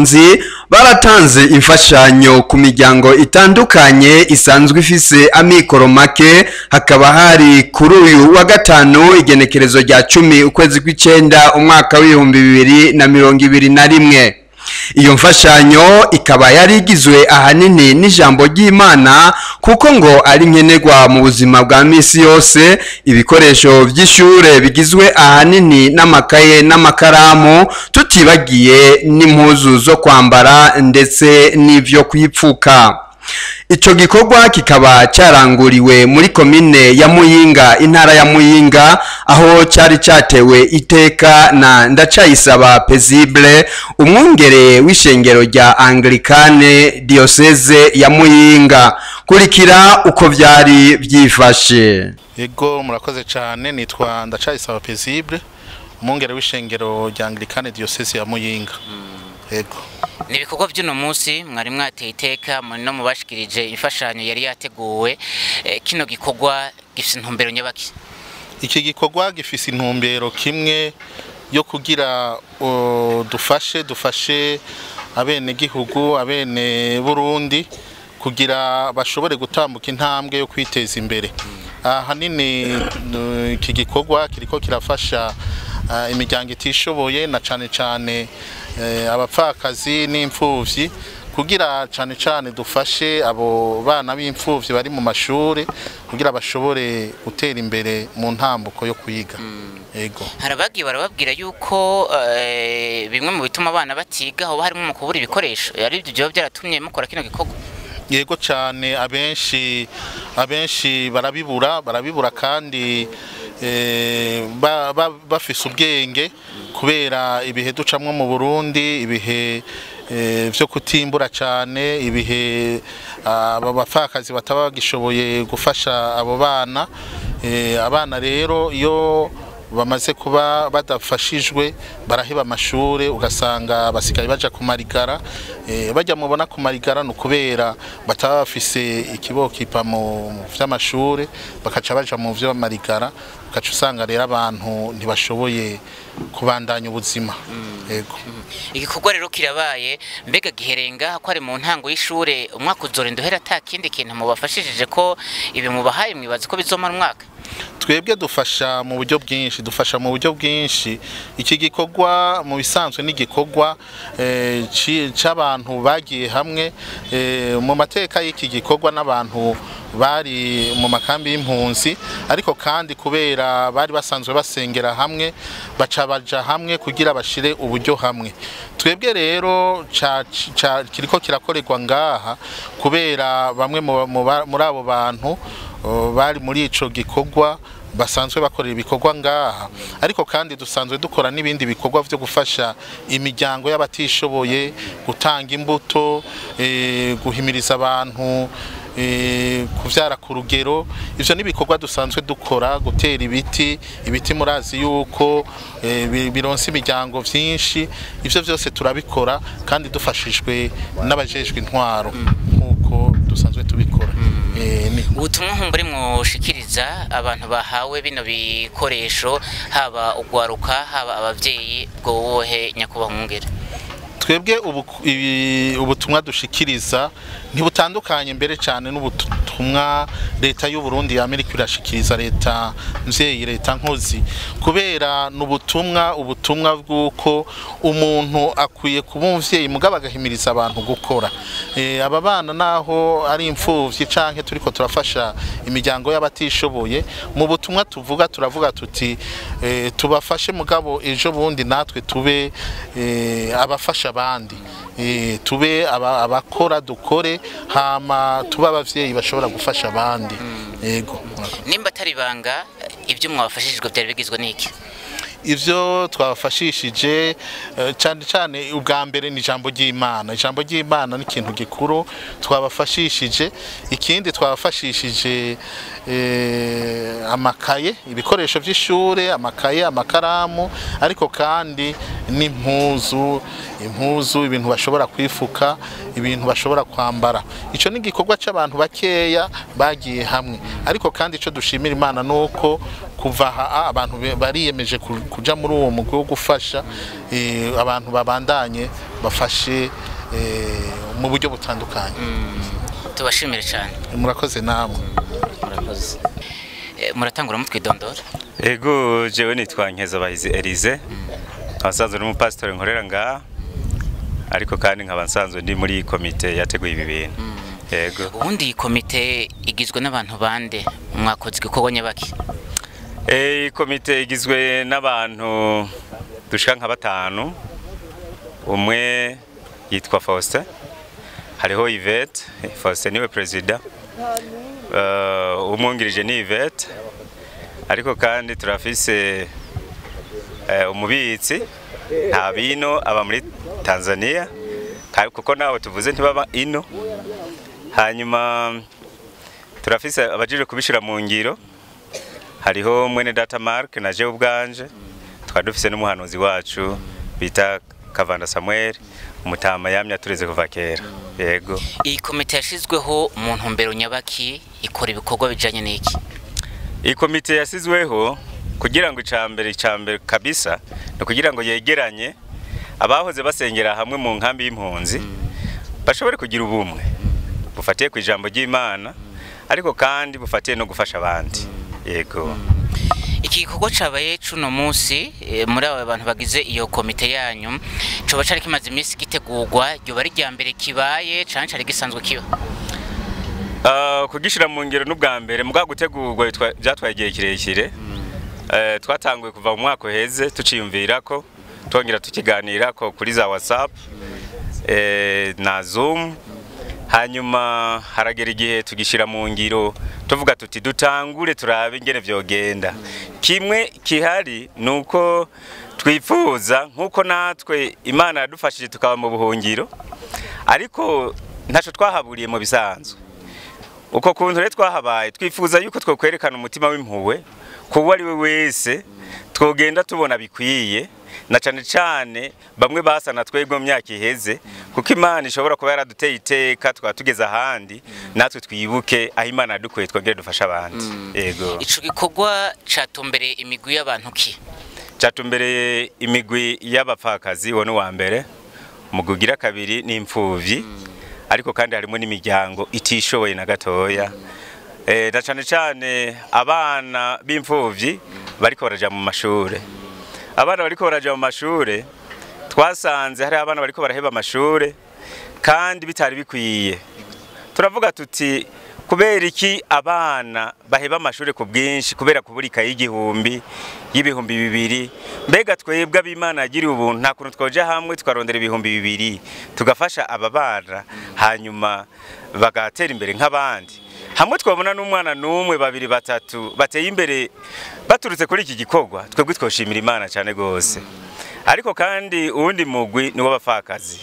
impunzi baratanze imfashanyo ku miryango itandukanye isanzwe ifise amikoro make hakaba hari kuri uyu wa gatanu igenekerezo rya cumi ukwezi kw'icenda umwaka w'ibihumbi bibiri na mirongo ibiri na rimwe iyo mfashanyo ikaba yari igizwe ahanini n'ijambo ry'imana kuko ngo ari nkenerwa mu buzima bwa misi yose ibikoresho by'ishure bigizwe ahanini n'amakaye n'amakaramu tutibagiye n'impuzu zo kwambara ndetse n'ivyo kwipfuka ico gikorwa kikaba caranguriwe muri komine ya muyinga intara ya muyinga aho cari catewe iteka na ndacayisaba pezible umwungere w'ishengero rya anglikane diocese ya muyinga kurikira uko vyari vyifashe Ego murakoze cyane nitwa ndacayisaba pezible umwungere w'ishengero rya anglikane diocese ya muyinga ego ni ibikorwa by'uno munsi mwari mwateye iteka muri no mubashikirije imfashanyo yari yateguwe Eh, kino gikorwa gifite intumbero nyabaki iki gikorwa gifise intumbero kimwe yo kugira uh, dufashe dufashe abenegihugu abene burundi kugira bashobore gutambuka intambwe yo kwiteza imbere ahanini uh, iki gikorwa kiriko kirafasha uh, imiryango itishoboye na cane cane eh, abapfakazi n'imfuvyi kugira cane cane dufashe abo bana b'imfuvyi bari mu mashure kugira bashobore gutera imbere mu ntambuko yo kwiga ego harabagiye barababwira yuko eh, bimwe mu bituma abana batiga hoba harimo mu kubura ibikoresho ari byo byoba byaratumye mukora kino gikorwa yego cyane abenshi abenshi barabibura barabibura kandi eh, ba- ba- bafise ubwenge kubera ibihe ducamwo mu Burundi ibihe eh, vyo kutimbura cyane ibihe aba bapfakazi bataba bagishoboye gufasha abo bana Eh, abana rero iyo bamaze kuba badafashijwe baraheba amashure ugasanga basigaye baja ku marigara eh, bajya mubona ku marigara ni ukubera bataba bafise ikibokipa mu mu vy'amashure bakaca baja mu vy'amarigara ugaca usanga rero abantu ntibashoboye kubandanya ubuzima yego igikorwa rero kirabaye mbega giherenga ko ari mu ntango y'ishure umwaka uzorinda uhera ata kindi kintu mubafashishije ko ibi mubahaye mwibaza ko bizomara umwaka twebwe dufasha mu buryo bwinshi dufasha mu buryo bwinshi iki gikorwa mu bisanzwe n'igikorwa eh, ci- c'abantu bagiye hamwe eh, mu mateka y'iki gikorwa n'abantu bari mu makambi y'impunzi ariko kandi kubera bari basanzwe basengera hamwe baca baja hamwe kugira bashire uburyo hamwe twebwe rero ca- ca- kiriko kirakorerwa ngaha kubera bamwe mu- mu ba- muri abo bantu uh, bari muri ico gikorwa basanzwe bakorera ibikorwa ngaha ariko kandi dusanzwe dukora n'ibindi bikorwa vyo gufasha imiryango y'abatishoboye gutanga imbuto eh, guhimiriza abantu eh, kuvyara ku rugero ivyo n'ibikorwa dusanzwe dukora gutera ibiti ibiti murazi yuko eh, bi- bironsa imiryango vyinshi ivyo vyose turabikora kandi dufashijwe n'abajejwe intwaro nk'uko dusanzwe tubikora Eh, ni- ubutumwa nkumbure mwoshikiriza abantu bahawe bino bikoresho haba ugwaruka haba abavyeyi bwo wohe nyakubahwa mwungere twebwe ubu- ibi- ubutumwa dushikiriza ntibutandukanye mbere cyane n'ubutumwa leta y'u Burundi y'Amerika irashikiriza leta mvyeyi leta nkozi kubera n'ubutumwa ubutumwa bw'uko umuntu akwiye kuba umuvyeyi mugabo agahimiriza abantu gukora Eh, aba bana naho ari imfuvyi canke turiko turafasha imiryango y'abatishoboye mu butumwa tuvuga turavuga tuti eh, tubafashe mugabo ejo bundi natwe tube eh, abafasha abandi Eh, tube aba- abakora dukore hama tube abavyeyi bashobora gufasha abandi yego nimba atari ibanga ibyo mwabafashishijwe byari bigizwe n'iki ivyo twabafashishije eh, cyane cyane ubwa mbere ni ijambo ry'imana ijambo ry'imana ni ikintu gikuru twabafashishije ikindi twabafashishije eh, amakaye ibikoresho by'ishure amakaye amakaramu ariko kandi n'impuzu impuzu ibintu bashobora kwifuka ibintu bashobora kwambara ico ni igikorwa c'abantu bakeya bagiye hamwe ariko kandi ico dushimira imana nuko kuva aha abantu be- bariyemeje ku- kuja muri uwo mugwi wo gufasha eh, abantu babandanye bafashe eh, mu buryo butandukanye tubashimire cyane murakoze namwe murakoze Eh, muratangura mutwidondora ego jewe nitwa nkezabahizi Elise abasanzwe n'umupasitori nkorera ngaha ariko kandi nkaba nsanzwe ndi muri komite yateguye ibi bintu ego ubundi iyi komite igizwe n'abantu bande mwakoze igikorwa nyabaki Eh, iyi komite igizwe n'abantu dushika nka batanu umwe yitwa Faustin hariho Yvette Faustin niwe perezida uh, umwungirije ni Yvette ariko kandi turafise eh, umubitsi nta bino aba muri Tanzania ka- kuko nawe tuvuze ntibaba ino hanyuma turafise abajije kubishira mu ngiro hariho mwene data Mark na je ubwanje twari dufise n'umuhanuzi wacu bita Kavanda Samuel umutama yamya tureze kuva kera yego iyi komite yashyizweho mu ntumbero nyabaki ikora ibikorwa bijyanye n'iki iyi komite yasizweho kugira ngo icambere icambere kabisa ni kugira ngo yegeranye abahoze basengera hamwe mu nkambi y'impunzi bashobore kugira ubumwe bufatiye ku ijambo ry'Imana ariko kandi bufatiye no gufasha abandi yego iki gikorwa cyabaye cuno munsi eh, muri aba bantu bagize iyo komite yanyu coba cari kimaze iminsi gitegurwa ryoba ari irya mbere kibaye canke cari gisanzwe kiba Uh, kugishira mu ngero n'ubwa mbere mugabo gutegurwa bitwa- byatwaye igihe kirekire Eh, twatanguye kuva mu mwaka uheze tuciyumvira ko twongera tukiganira ko kuri za whatsapp eh, na zoom hanyuma haragera igihe tugishyira mu ngiro tuvuga tuti dutangure turabe ingene vyogenda kimwe kihari ni uko twifuza nk'uko natwe imana yadufashije tukaba mu buhungiro ariko ntaco twahaburiye mu bisanzwe uko kuntu rero twahabaye twifuza yuko twokwerekana umutima w'impuhwe kuwo ari we wese twogenda tubona bikwiye na cane cane bamwe basa na twebwe mu myaka iheze kuko imana ishobora kuba yaraduteye iteka twaba tugeze ahandi natwe twibuke aho imana yadukuye twongere dufashe abandi yego ico gikorwa catumbereye imigwi y'abantu ki catumbereye imigwi y'abapfakazi uwo ni uwa mbere umugwi ugira kabiri ni imfuvyi ariko kandi harimo n'imiryango itishoboye na gatoya Eh, na cane cane abana b'imfuvyi bariko baraja mu mashure abana bariko baraja mu mashure twasanze hari abana bariko baraheba amashure kandi bitari bikwiye turavuga tuti kubera iki abana baheba amashuri ku bwinshi kubera kubura ikayi y'igihumbi y'ibihumbi bibiri mbega twebwe ab'imana yagiriye ubuntu nta kuntu twoja hamwe tukarondera ibihumbi bibiri tugafasha aba bana hanyuma bagatera imbere nk'abandi hamwe twabona n'umwana n'umwe babiri batatu bateye imbere baturutse kuri iki gikorwa twebwe twoshimira imana cyane rwose ariko kandi uwundi mugwi ni w'abapfakazi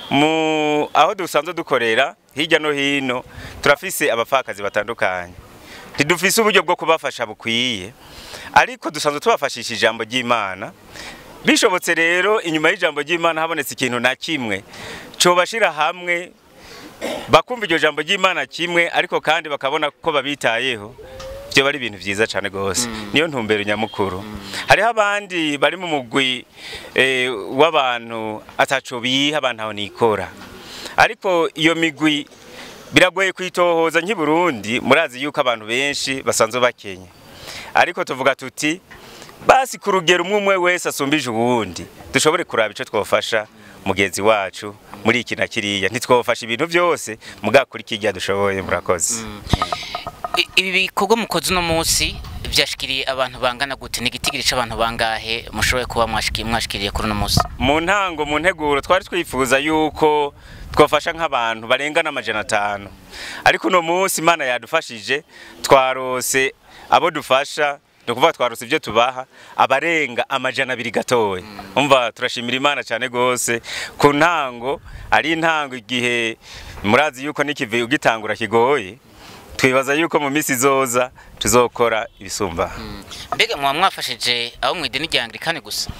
mu aho dusanzwe dukorera hirya no hino turafise abapfakazi batandukanye ntidufise uburyo bwo kubafasha bukwiye ariko dusanzwe tubafashisha ijambo ry'imana bishobotse rero inyuma y'ijambo ry'imana habonetse ikintu na kimwe cobashira hamwe bakumva iryo jambo ry'imana kimwe ariko kandi bakabona ko babitayeho byo bari ibintu byiza cyane rwose niyo ntumbero nyamukuru hariho abandi bari mu mugwi eh, w'abantu ataco biha abantu aho nikora ariko iyo migwi biragoye kwitohoza nk'i Burundi murazi yuko abantu benshi basanzwe bakenye ariko tuvuga tuti basi ku rugero umwe umwe wese asumbije uwundi dushobore kuraba ico twofasha mugenzi wacu muri iki na kiriya ntitwofasha ibintu byose mugabo kuri kirya dushoboye murakoze I- ibi bikorwa mukoze uno munsi vyashikiriye abantu bangana gute ni igitigiri c'abantu bangahe mushoboye kuba mwashiki- mwashikiriye kuri uno munsi mu ntango mu nteguro twari twifuza yuko twafasha nk'abantu barenga n'amajana atanu ariko uno munsi imana yadufashije twarose abo dufasha ni ukuvuga twarose ibyo tubaha abarenga amajana abiri gatoya umva turashimira imana cyane rwose ku ntango ari intango igihe murazi yuko n'ikivi ugitangura kigoye twibaza yuko mu minsi izoza tuzokora ibisumba mbega mwaba mwafashije abo mu idini rya anglikani gusa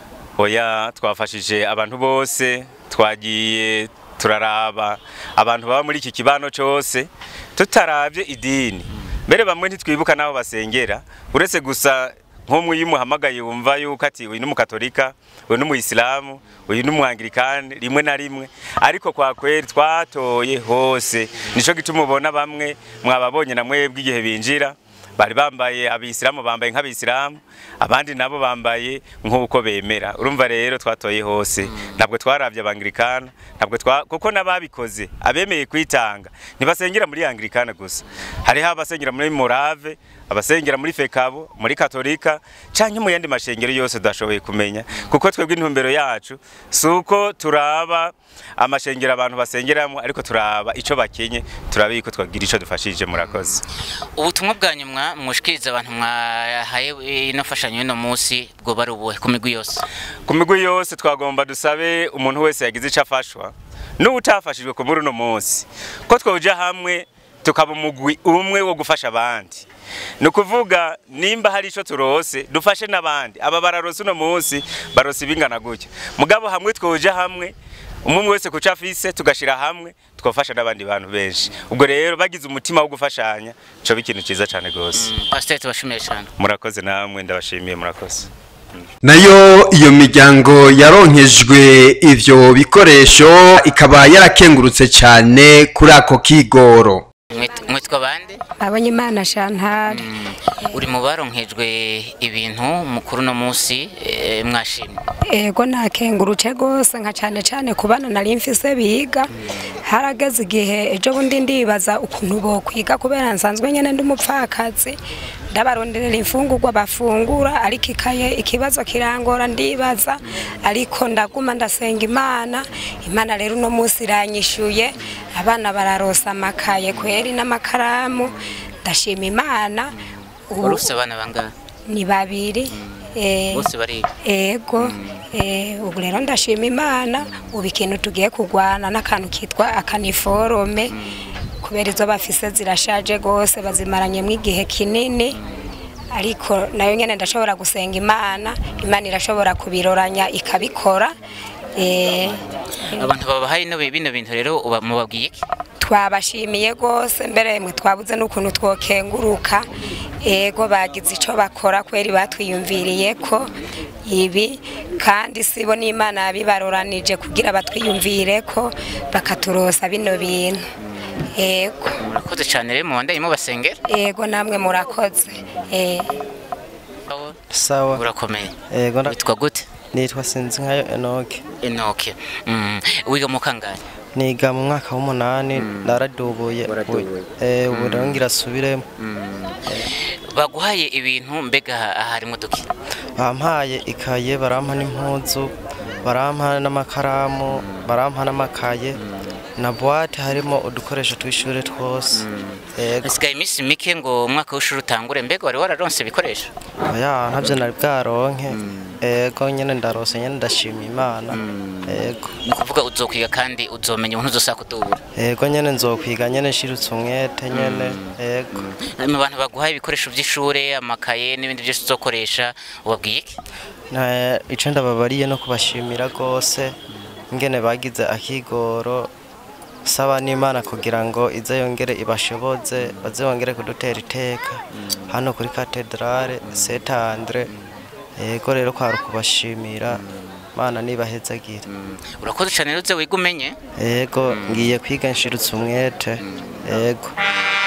oya twafashije abantu bose twagiye turaraba abantu baba muri iki kibano cyose tutaravye idini mbere bamwe ntitwibuka n'aho basengera uretse gusa nk'umwe iyo umuhamagaye wumva yuko ati uyu ni umukatolika uyu ni umuyisilamu uyu ni umwangirikani rimwe na rimwe ariko kwa kweri twatoye hose nico gituma ubona bamwe mwababonye na mwebwe igihe binjira bari bambaye abisilamu bambaye nk'abisilamu abandi nabo bambaye nk'uko bemera urumva rero twatoye hose ntabwo twarabye abangirikana ntabwo twa kuko n'ababikoze abemeye kwitanga ntibasengera muri angirikana gusa hariho abasengera muri morave abasengera muri fekabo muri katolika canke mu yandi mashengero yose tudashoboye kumenya kuko twebwe intumbero yacu si uko turaba amashengero abantu basengeramo ariko turaba ico bakenye turaba yuko twagira ico dufashije murakoze ubutumwa bwa nyuma mushikiriza abantu mwahaye ino mfashanyo y'uno munsi bwo bari ubuhe ku migwi yose ku migwi yose twagomba dusabe umuntu wese yagize ico afashwa n'utafashijwe ku muri uno munsi ko twoja hamwe tukaba umugwi umwe wo gufasha abandi ni ukuvuga nimba hari icyo turose dufashe n'abandi aba bararose uno munsi barose ibingana gutya mugabo hamwe twoja hamwe umwe wese ku cyo afise tugashyira hamwe twafasha n'abandi bantu benshi ubwo rero bagize umutima wo gufashanya cyo ikintu cyiza cyane rwose pasiteri tubashimiye cyane murakoze namwe ndabashimiye murakoze nayo iyo miryango yaronkejwe ivyo bikoresho ikaba yarakengurutse cyane kuri ako kigoro Mwit- mwitwa bande abonye imana shantari uri mu baronkejwe ibintu mukuru uno munsi eh, mwashimye ego nakengurutse rwose nka cyane cyane ku bana nari mfise biga harageze igihe ejo bundi ndibaza ukuntu bokwiga kubera nsanzwe nyine ndi umupfakazi ndabaronderera imfungurwa bafungura ariko ikaye ikibazo kirangora ndibaza ariko ndaguma ndasenga imana imana rero uno munsi iranyishuye abana bararosa amakaye kweri n'amakaramu ndashima imana ubu wari ufite abana bangahe ni babiri eh, bose bariga ego eh, ubu rero ndashima imana ubu ikintu tugiye kurwana n'akantu kitwa akaniforome kubera izo bafise zirashaje rwose bazimaranyemo igihe kinini ariko nayo nyine ndashobora gusenga imana imana irashobora kubiroranya ikabikora eh, abantu babahaye ino bino bintu rero uba- mubabwiye iki twabashimiye rwose mbere mwe twabuze n'ukuntu twokenguruka ego bagize icyo bakora kweri batwiyumviriye ko ibi kandi sibo n'imana yabibaroranije kugira batwiyumvire ko bakaturosa bino bintu ego murakoze cyane rero mubandanye mubasengera ego namwe murakoze eh, sawa urakomeye yego nda- witwa gute nitwa sinzi nkayo enoke enoke Mm, wiga mu kangahe niga mu mwaka w'umunani naradubuye Waradubuye. Eh, ubu rero ngira asubiremo baguhaye ibintu mbega aha harimo duki bampaye ikaye barampa n'impuzu barampa n'amakaramu barampa n'amakaye na buwate harimo udukoresho tw'ishuri twose yego hasigaye iminsi mike ngo umwaka w'ishuri utangure mbega wari wararonse ibikoresho oya ntabyo nari bwaronke yego nyine ndarose nyine ndashima imana yego ni ukuvuga uzokwiga kandi uzomenya umuntu uzosaba kudubura yego nyine nzokwiga nyine nshirutse umwete nyine yego mu bantu baguhaye ibikoresho by'ishuri amakaye n'ibindi byose uzokoresha ubabwiye iki Na- ico ndababariye no kubashimira rwose ingene bagize akigoro saba n'imana kugira ngo ize yongere ibashoboze baze bongere kudutera iteka hano kuri katedrale Saint Andre yego rero kwari ukubashimira mana nibahezagire urakoze cyane rero uze wiga umenye yego ngiye kwiga nshirutse umwete yego